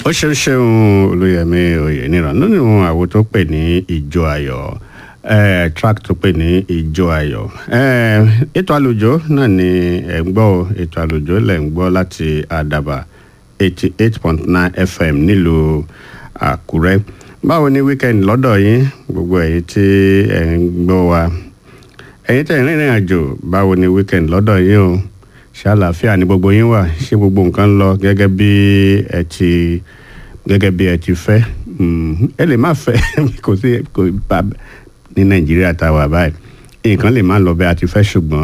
ó ṣeun ṣeun olóyèmí oyèníran nínú àwo tó pè ní ìjọ ayọ̀ eh, track tó pè ní ìjọ ayọ̀ eh, ètò àlùjọ náà ni ẹ̀ ń gbọ́ o, ètò àlùjọ lẹ̀ ń gbọ́ láti àdàbà eighty eight point nine fm nílùú àkúrẹ́ báwo ni weekend lọ́dọ̀ yín gbogbo ẹ̀yin tí ẹ̀ ń gbọ́ wa ẹ̀yin tẹ̀ ń rìnrìn àjò báwo ni weekend lọ́dọ̀ yín o ṣé àlàáfíà ni gbogbo yín wà ṣé gbogbo nǹkan ń lọ gẹ́gẹ́ bí ẹ ti gẹ́gẹ́ bí ẹ ti fẹ́ Mm, ẹ lè má fẹ́ kò sí kò bá ní nàìjíríà tá a wà báyìí nǹkan lè má lọ bẹ́ẹ̀ a ti fẹ́ ṣùgbọ́n